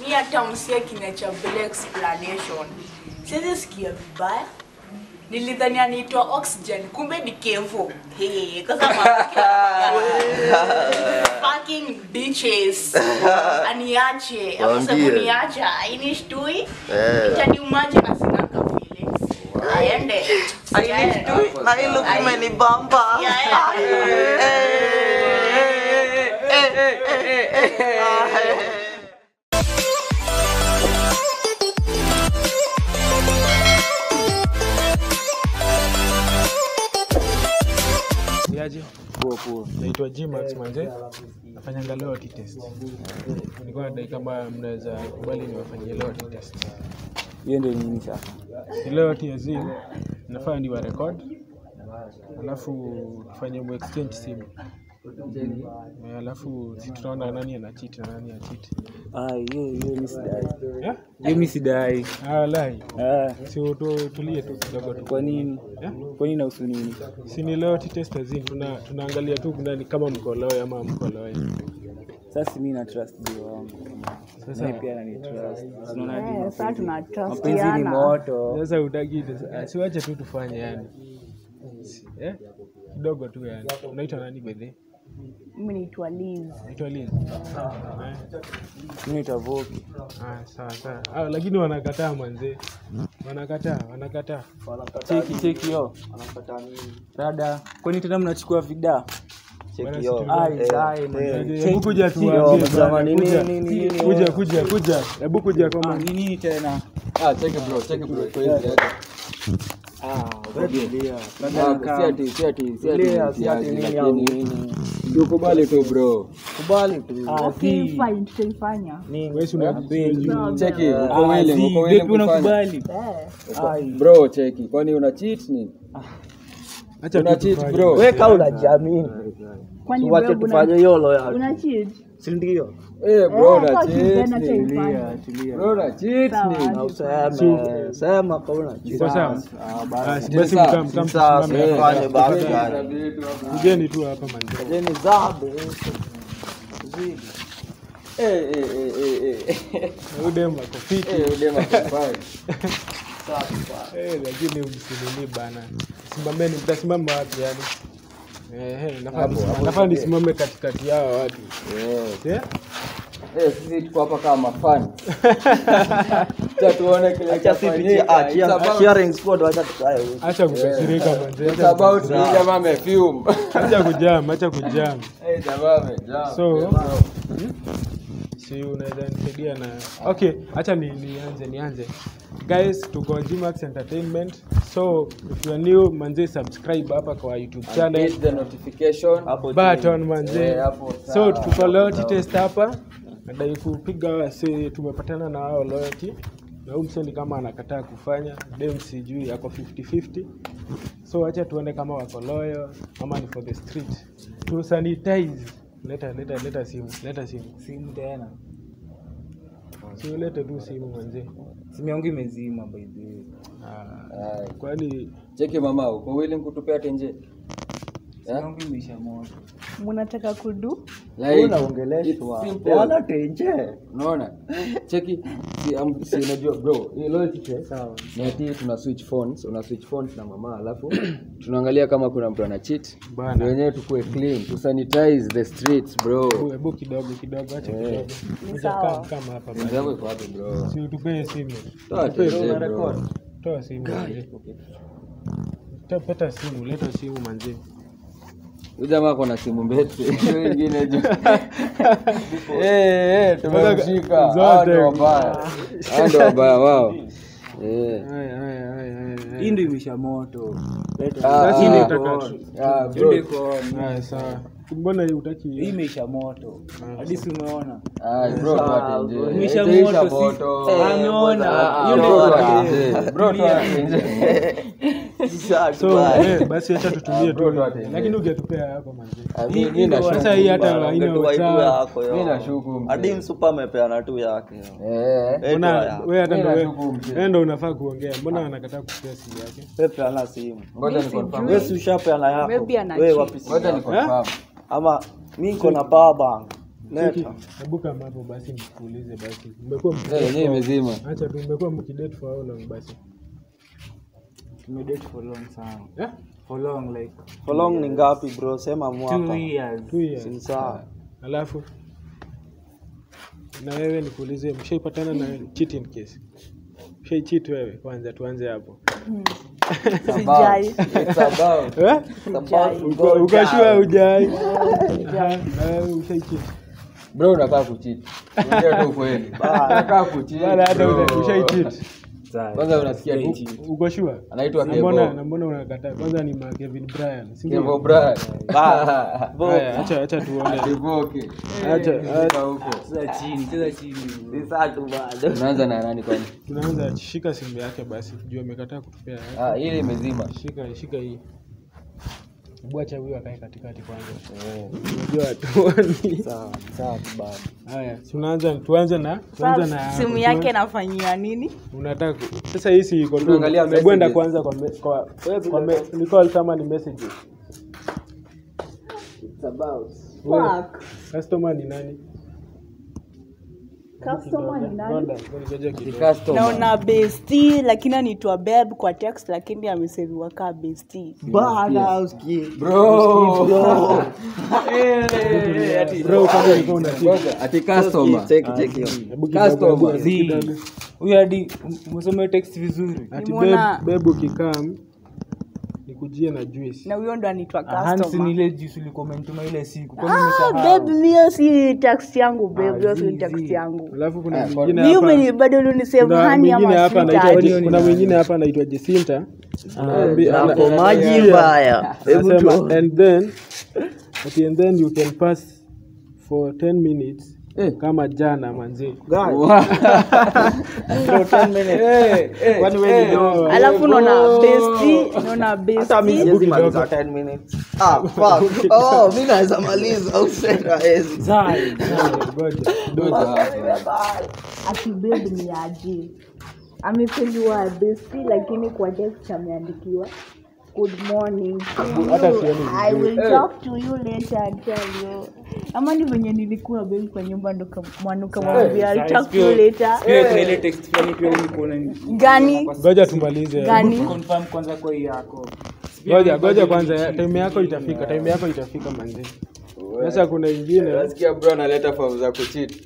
mi hata msie kina cha bila explanation siwezi sikia vibaya nilidhani anaitwa oxygen kumbe ni kevo Hey, kwa sababu fucking bitches aniache ama sababu Waambie. niacha inishtui Eh. itaniumaje na sina ka feelings aende Ainishtui na hii look imenibamba. Yeah, yeah. Niaje? Naitwa Gmax manze. Nafanyanga loyalty test. Nilikuwa nadai kama mnaweza kubali niwafanyie loyalty test. hiyo ndio nini sasa Ni loyalty as in nafaa niwa record. Alafu tufanye mu exchange simu. Eh, Alafu si tunaona nani ana cheat na nani ana cheat. Ah, hiyo hiyo mi sidai Eh? hiyo mi sidai Ah, wallahi. Ah, Si tu- tulie tu kidogo tu. kwa nini Eh? kwa nini nausu nini Si ni loyalty test as in tuna tunaangalia tu nani kama mko loyal ama mko loyal. sasa mi na trust dio wangu Sasa naye pia anani trust unaona hadi Eh, sasa mapenzi- tuna mapenzi ni trustiana. moto Sasa utaki siwache tu tufanye yani. Si- Eh? Kidogo tu yani. Unaitwa nani bedhe? Mimi naitwa Liz. Naitwa Lin. Eh? mi nitavoki Ah, sawa sawa. Ah, lakini wanakataa manze. Wanakataa, wanakataa. cheki cheki yo rada kwani tena mnachukua vida Bwana, Cheki yo. si Ai, Eh, ai, eh. manze. Hebu kuja Cheki, tuambie. cheki. bwana, jamani, kuja. nini, nini, nini, Kuja wewe? kuja kuja. Hebu kuja Ah, kama ni nini tena Ah, check it bro, check it bro. Kwa hiyo Ah, tulia. si ati si ati si ati Tulia, si si ati ati nini lakini au- ndio kubali tu bro. Kubali tu. Ah, Okay, si. fine, tutaifanya. wewe si una Check it, uko Ah, willing, si, uko willing vipi kufanya. unakubali Eh. Bro, check it. Kwani una cheat nini? Acha Una tu cheat tufanye. bro. Weka unajiamini. Kwani Wache wewe una tufanye hiyo loyalty. una cheat? Si ndio? Eh bro, Eh, una kwa cheat kijana nini? taifanya. Bro, una cheat Sawa. nini? Na useme, sema kwa una Iko sawa? Ah, Ah, basi. si basi Sawa. mkam mkam Sasa tusimame hapa. fanye basi gani? Kujeni tu hapa manze. Jeni zabe. Zidi. Eh eh eh eh eh. Huyu dem ako fit. Eh, udema kufanya. Eh, lakini msinini bana. Simameni, mtasimama wapi yani? Eh, eh, nafaa Hapo, nisimame- hapo nafaa ndio. nisimame katikati yao watu. Yes. Eh? Eh, sisi tuko hapa kama fan. Acha tuone kile Acha sisi kitafanyika. ah, It's cheer- about- cheering squad wacha tukae huko. Acha kukasirika manze. It's acha about kukasirika. huyu jamaa amefume. Acha kujam, acha kujam. Eh, jamaa amejaa. So, si unaweza nisaidia na okay hacha ni, nianze nianze guys tuko gmax entertainment so if you are new manze subscribe hapa kwa youtube channel Hit the notification. Hapo chini. button manze Eh, hapo so sawa. tuko loyalty test hapa nadai kupiga wase tumepatana na hao loyalty na huyu mseni kama anakataa kufanya dem sijui ako 50-50 so acha tuone kama wako loyal ama ni for the street tu sanitize leta leta leta simu leta simu simu tena si ulete tu simu manze simu yangu imezima by the way Ah, Aye. kwani Cheki mama, uko willing kutupea tenje? simu yangu imeisha moto Mnataka kudu? Like, Unaongeleshwa. it's simple. Wala tenje. Unaona? Cheki, si, um, si unajua bro, hii loyalty test ni ati tuna switch phones, una switch phones na mama alafu tunaangalia kama kuna mtu ana cheat. Bana. Ndio wenyewe tukue clean, to sanitize the streets bro. hebu- hebu kidogo kidogo acha kidogo Ni Kuja sawa. kama- kama hapa Tenje bana. yako iko wapi bro? si utupee simu Toa Utupee tenje simu. bro. toa simu manze. Ta- pata simu leta simu manze Huyu jamaa ako na simu mbete. Hiyo ingine juu. Eh, eh, tumemshika. Hao Zote. ndio wabaya. Hao ndio wabaya wao. Eh. Haya, haya, haya, haya, haya. hii ndio imeisha moto Ah, Sasa ah, ndio ah, utaka- ah, Hiyo ndio bro. iko on. Haya, sawa mbona hii hii utaki imeisha moto hadi si umeona Ah, bro, toa tenje. imeisha Itaisha moto si moto. Ah, ameona Ah, hiyo Bro, ndio toa iko- tenje. Bro, toa tenje. Sasa so tubae. eh, basi acha tutumie Ah, bro, tu toa tenje. lakini ungetupea yako manze Ah, mi- Hii- mi hii nashuku. sasa hii hata Bana, haina ungetua itu WhatsApp. yako yo. Mi nashuku mzee. Hadi msupa amepeana tu yake. yo. Eh. Eh, toa mbona yako. wewe hata Mimi ndo wewe- nashuku mzee. wewe ndo unafaa kuongea mbona anakataa kupea simu yake Pepe ana simu. Ngoja Mi ni confirm. Wewe si ushapeana yako. Maybe ana Wewe cheat. wapi simu Ngoja ni yako? confirm. Ama mi niko na power bank. Leta. Hebu kama hapo basi nikuulize basi. Mmekuwa mki- Eh, yenyewe imezima Acha tu mmekuwa mkidate for how long basi? tumedate for long sana Eh? for long like For long ni ngapi bro? Sema two mwaka. years Two years. Si sawa. Alafu na wewe nikuulize, mshaipatana na cheating case? Mshaicheat wewe? Kwanza tuanze hapo. Sijai. It's about- Eh? it's about to Uko- go Ukashua down. hujai? Aha, na wewe ushaicheat? bro unakaa kuchiti ongea tu ukweli unakaa kuchiti Wala hata bro. una- ushaicheat? kwanza unasikia tu Uko sure? anaitwa Na mbona Kevo na mbona unakataa? Kwanza ni ma Kevin Bryan. si Kevo ndio? Bryan Haya, acha acha tuone. Kevoke Acha Fika acha- huko cheza chini cheza chini unaanza na nani kwani tunaanza shika simu yake basi. Juu amekataa kutupea. ah ile imezima Shika shika hii. Hebu acha huyu akae katikati kwanza. Unajua hatuoni. Sawa. Sawa tu bado. Haya, tunaanza tuanze na tuanze Sasa na simu yake nafanyia nini? unataka ku- sasa hii si iko tu. Tunaangalia Hebu enda messages. kwanza kwa me- kwa kwa me- ni call kama ni messages. Fuck. Customer ni nani? Customer ni nani? Ngoja, ngoja Ni kidogo. customer naona besti lakini anaitwa beb kwa text lakini ameseviwa kaa besti Bana usikie. bro Bro, kama ulikuwa una cheat. Ngoja, ati customer Cheki cheki hiyo. Hebu kidogo, Customer. hebu kidogo. huyu hadi umesomea text vizuri Ati Nimeona- beb- bebu kikam nikujie na juice. na huyo ndo anaitwa hansi customer. ni ile juice ulikuwa umenituma ile siku kwani Ah, umesahau babe, hiyo si text yangu babe, hiyo si text yangu. Alafu kuna Ah, mwingine Mimi hapa. umeni- bado ulinisave Kuna hani mwingine ama hapa anaitwa sweetheart. kuna mwingine hapa anaitwa Jacinta. Anaambi- ana- Hapo maji Yeah. mbaya. Hebu Anasema, tu. and then okay, and then you can pass for 10 minutes Eh. kama jana manzi. Kwani wewe ni dogo? alafu naona besti naona Hata mimi besti siwezi maliza 10 minutes. Ah, fuck. Oh, mimi naweza maliza au sasa hawezi. Zai. Ngoja. Ngoja hapo. ati babe ni aje amepeliwa besti lakini kwa text ameandikiwa good morning to Hata you. sioni I will talk to you later and tell you ama ni venye nilikuwa babe kwa nyumba ndo mwanuka mwambia I'll talk to you later Pia kuna ile text fulani pia ulikuwa unani- gani Ngoja tumalize. gani confirm kwanza kwa hii yako Ngoja ngoja kwanza time yako itafika, time yako itafika manzi. Sasa kuna ingine nasikia bro analeta fomu za kuchiti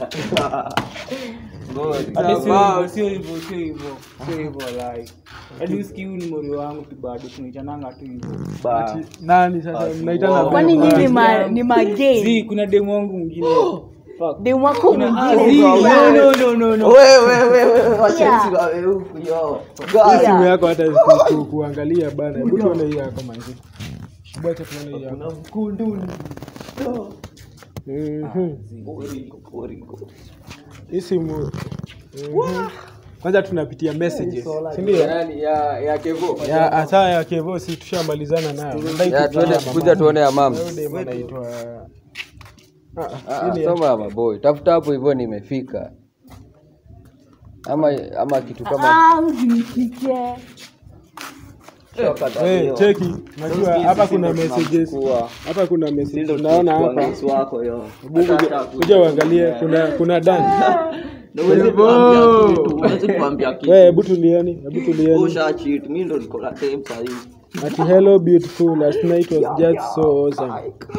Hadi sio hivyo, sio hivyo sio hivyo sio hivyo like hadi usikii huyu ni mori wangu tu bado tunaitananga tu hivyo Ba. nani sasa mnaitana kwani babe? nyinyi ma, ni magei Zii, kuna demu wangu mwingine Fuck. demu wako Ah, mwingine zii, no, no, no, no, no. Wewe wewe wewe wacha Yeah. hizi wawe huku yo. Hii simu Yeah. yako hata ku- ku- kuangalia bana. Hebu tuone hii yako manzi. Hebu acha tuone hii yako. Mhm. Hii simu mhm. kwanza tunapitia messages si ndio? Nani, ya ya kevo ya hasa ya Kevo si tushamalizana nayo Nadai ya kupitia tuende mama. kuja tuone ya mam Huyo dem anaitwa Ah, Ah, hii ni ya- soma ya maboy tafuta hapo hivyo nimefika ama ama kitu kama Ah, usinishike. Eh, cheki unajua hapa kuna messages hapa kuna messages naona hapa wako yo. Hebu kuja- kuja uangalie kuna kuna dan Huwezi kuambia kitu, huwezi kuambia kitu. wewe hebu tulieni hebu tulieni Usha cheat, mimi ndo niko na time saa hii. ati hello beautiful last night was just so awesome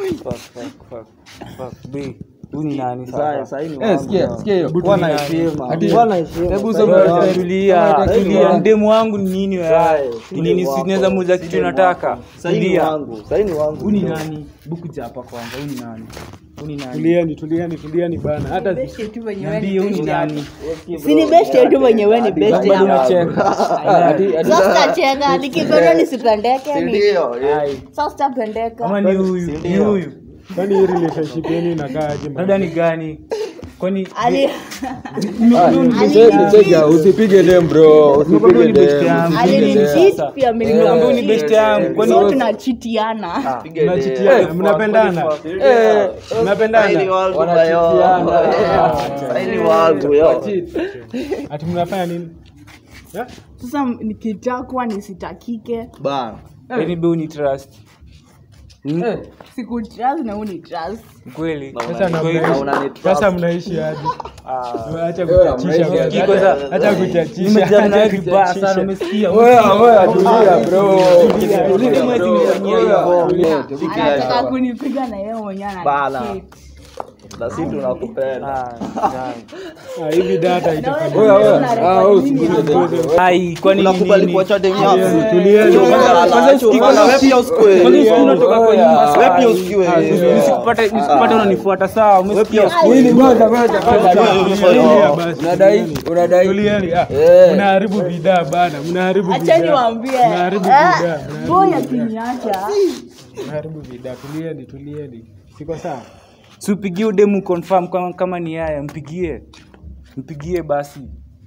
Be, huyu ni nani Sasa sasa? saa hii ni eh wangu, sikia yo. sikia hiyo Kuwa na heshima. Hadi- Kuwa na heshima. hebu Saa hii soma ni wangu. Tulia, Sasa tulia, ni mdemu wangu ni nini wewe? Zai, Ni nini wako. sisi tunaweza muuza kitu Side nataka? wako. Saa hii ni Tulia. wangu. Saa hii ni wangu. Huyu ni nani? Buku hapa kwanza, huyu ni nani? Huyu ni nani? tulieni tulieni tulieni bana hata Best yetu wenye wewe ni Niambie huyu ni best yangu. nani? Si ni best yetu wenye wewe ni best Bado yangu. unacheka. hadi hadi Sasa tacheka nikipenda nisipendeke ni. Ndio, yeah. Sasa sitapendeka. Ama ni huyu? Ni Ndio. huyu? kwani hii relationship yenu inakaa aje man? Labda ni gani? Kwani Ali Cheki, cheki, usipige dem bro Nimekwambia usipige ni best dem yangu. alinicheat pia mimi Nimekwambia ni nikamcheat. best yangu. Kwani So tunachitiana. Pige Mnachitiana, dea. mnapendana Eh, mnapendana Saa hii ni wangu, Wanachitiana. yo. Saa hii ni wangu, yo. ati mnafanya nini Eh? Sasa nikitakwa nisitakike. Bana. Yaani be uni trust. sikutrust na uni trust kweli Sasa na Kwa hivyo- mnaishi- unanitrust. sasa mnaishi aje Ah. acha Wewe, kuchachisha mnaishi bwana. aje? Acha- acha kuchachisha Nimejana naye acha vibaya sana kuchachisha. umesikia Oya, oya, tulia bro. Tulia, Tulia, tulia, bro. tulia, Oya, tulia. tulia. anataka kunipiga na yeye mwenyewe Bana. anachit. na si tunakupenda Ah, hivi data itafanya Oya, oya. Unarekodi Ah, wewe nini usikuje hapa? demu. ai kwani unakubali nini? kuacha demu Tulieni, yako tulieni. Kwanza- kwanza usikike- Bana, wewe pia usikue. Kwanza usiku unatoka kwa nyumba Oya. saa Wewe pia hii. usikiwe. Ah, usi- Nisikupate nisikupate unanifuata sawa umesikia Nini, ngoja, ngoja, ngoja. Tulia basi, Unadai, tulieni. unadai. Tulieni, ah, Eh. mnaharibu bidhaa bana mnaharibu acha bidhaa. niwaambie Mnaharibu Eh, bidhaa mnaharibu boy bidhaa. akiniacha mnaharibu bidhaa tulieni tulieni siko sawa si upigie udemu confirm kama, kama ni yaya mpigie mpigie basi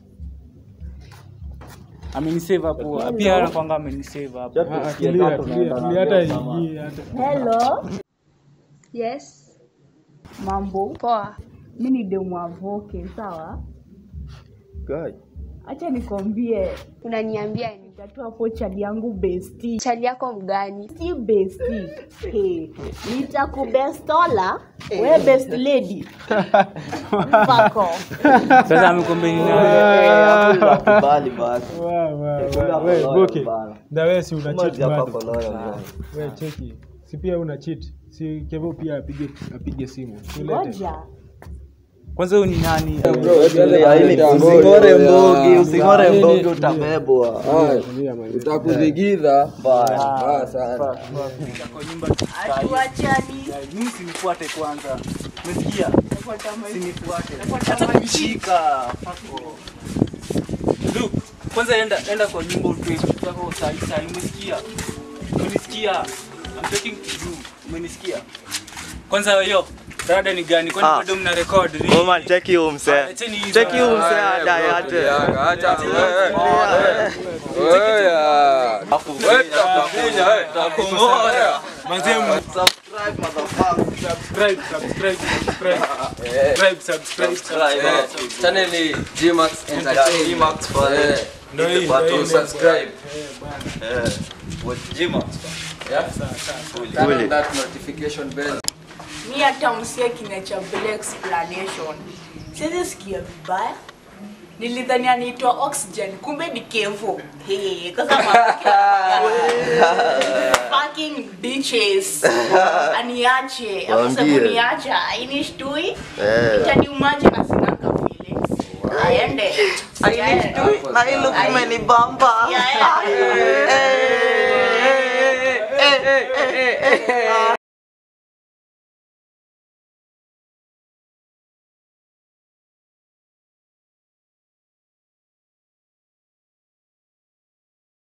amenisave hapo pia anakwanga amenisave hapo Ah, ah, tulia tulia tulia hata hii hata hello Yes. mambo Poa. mi ni demu avoke sawa Guy. acha nikwambie Unaniambia ni nitatua hapo chali yangu besti chali yako mgani? si besti hey. nitakubestola we best lady Fuck off. sasa amekwambia ni nani Eh, tunakubali basi Wa, wa, Funga wa, we, koloyo Boke, bana. na we si una cheat Moja hapa bado koloyo, bwana. we cheki si pia una cheat si kevo pia apige apige simu tulete ngoja kwanza huyu ni nani Tulia, ili using'ore mbogi using'ore mbogi utabebwa Haya, Tulia, man. utakudhigidha Baya. mbaya sana kwa nyumba atuachani mimi sinifuate kwanza umesikia sinifuate nishika fako Look, kwanza enda enda kwa nyumba utoe vitu zako sahi sahi umesikia umenisikia I'm talking to you umenisikia kwanza hiyo rada ni gani kwani Ah. bado mna record Woman, cheki huyu msee. Leteni hizo. Cheki huyu msee adai ate. Acha, wewe. Oya. Wewe tutakuja, wewe, tutakuja. Manze, m- Subscribe, motherfucker. subscribe subscribe subscribe subscribe subscribe Eh, channel ni Gmax Entertainment. Gmax pale. Eh, Ndio hii, Button ndio hii. subscribe. Eh, what Gmax? Yeah. Turn on that notification bell. mi hata msie kina cha black explanation siwezi sikia vibaya nilidhani anaitwa oxygen kumbe ni kevo hey, kasa fucking bitches aniache Waambie. akasebuniacha inishtui Eh. itaniumaje na sinaka feelings aende Ainishtui, na hii look imenibamba. Yeah, yeah. Eh, eh, eh, eh, eh, eh.